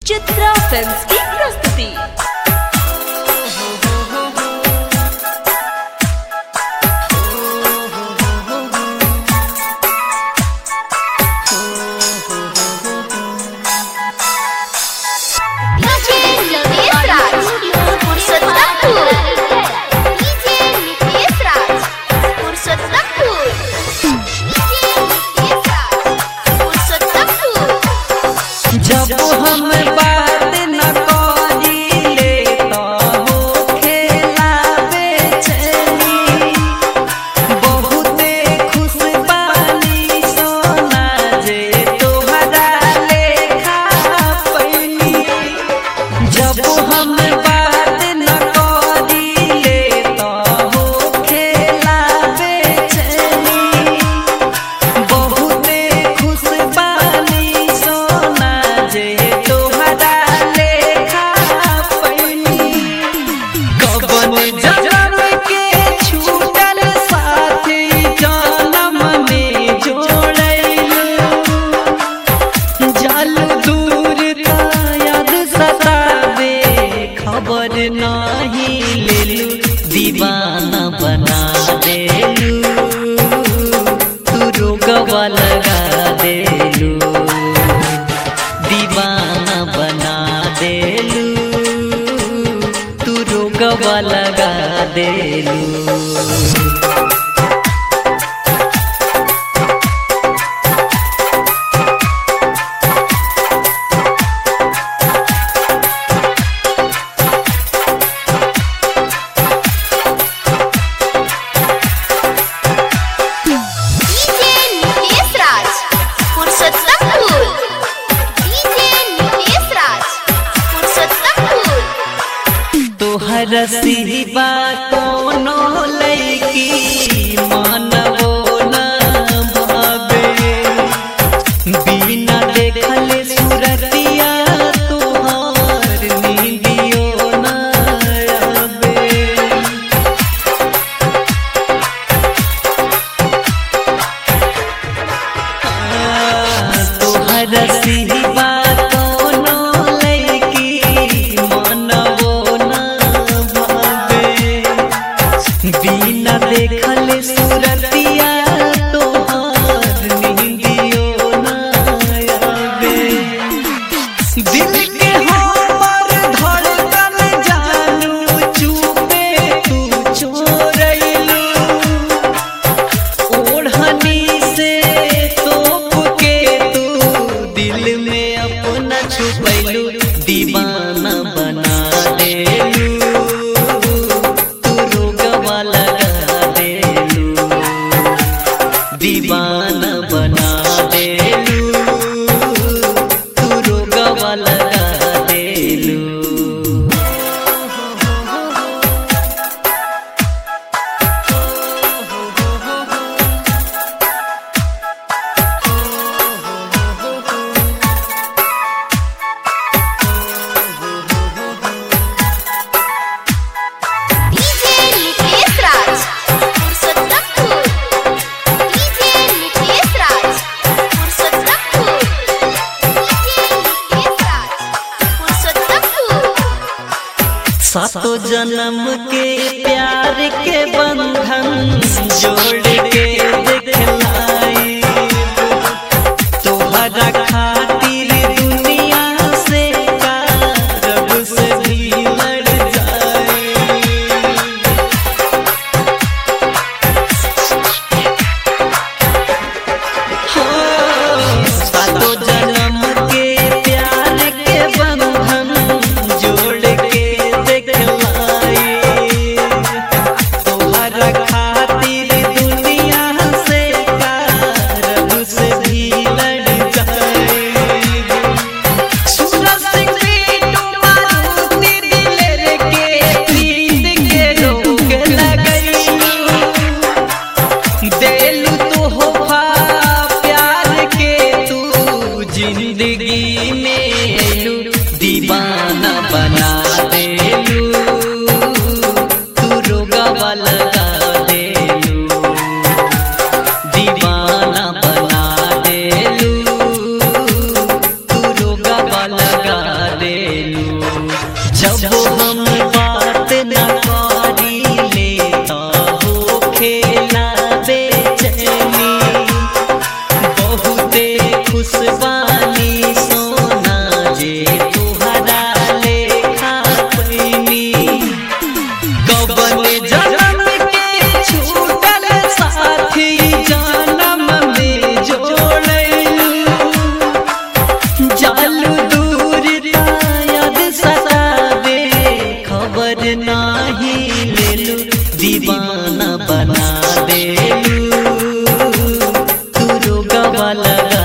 Chitra films की प्रस्तुति DJ Nitesh Raj, Purshottampur. DJ Nitesh Raj, Purshottampur. DJ Nitesh Raj, Purshottampur. जब हम बात न करिले तो हो खेला बेचैनी बहुते खुश बानी सोना जे तोहरा लेखा पैनी जब हम बात न करिले तो हो खेला बेचैनी बहुते खुश बानी सोना जे तोहरा लेखा पैनी कवन जनम के छूटल साथी जनम में जोड़ैलू जल दूर का याद सतावे खबर नाही लेलू दीवाना बना देलू तू रोगवा लगा देलू दीवाना बना देलू तू रोगवा लगा देलू DJ Nitesh Raj, Purshottampur. DJ Nitesh Raj, Purshottampur. तोहर सिवा कोनो लैकी मानवो न भावे बिना देखल सुरतिया तोहार नींदियो न आवे तोहर सिवा कोनो लैकी मानवो न भावे बिना देखल सुरतिया तोहार नींदियो न आवे दिल के हमर धड़कन जानू चुपे तू चोरैलू ओढ़नी से तोप के तू दिल में अपना छुपैलू दीवाना बना देलू तू रोगवा लगा देलू दीवाना बना देलू तू रोगवा लगा देलू DJ Nitesh Raj, Purshottampur. DJ Nitesh Raj, Purshottampur. DJ Nitesh Raj, Purshottampur. सातो जन्म के प्यार के बंधन जोड़ के दिखलाई तोहरा खातिर दुनिया से का रब से भी लड़ जाए सातो जन्म के प्यार के बंधन जोड़ के दिखलाई तोहरा खातिर दुनिया से जब हम बात न करी ले हो खेला बेचैनी बहुते खुशबानी सोना जे तुहरा लेखा पैनी कवन जन्म के छूटल साथी जन्म में जोड़लू जालू दूर याद सतावे खबर नाही लेलू दीवाना बना देलू तू रोगवा लगा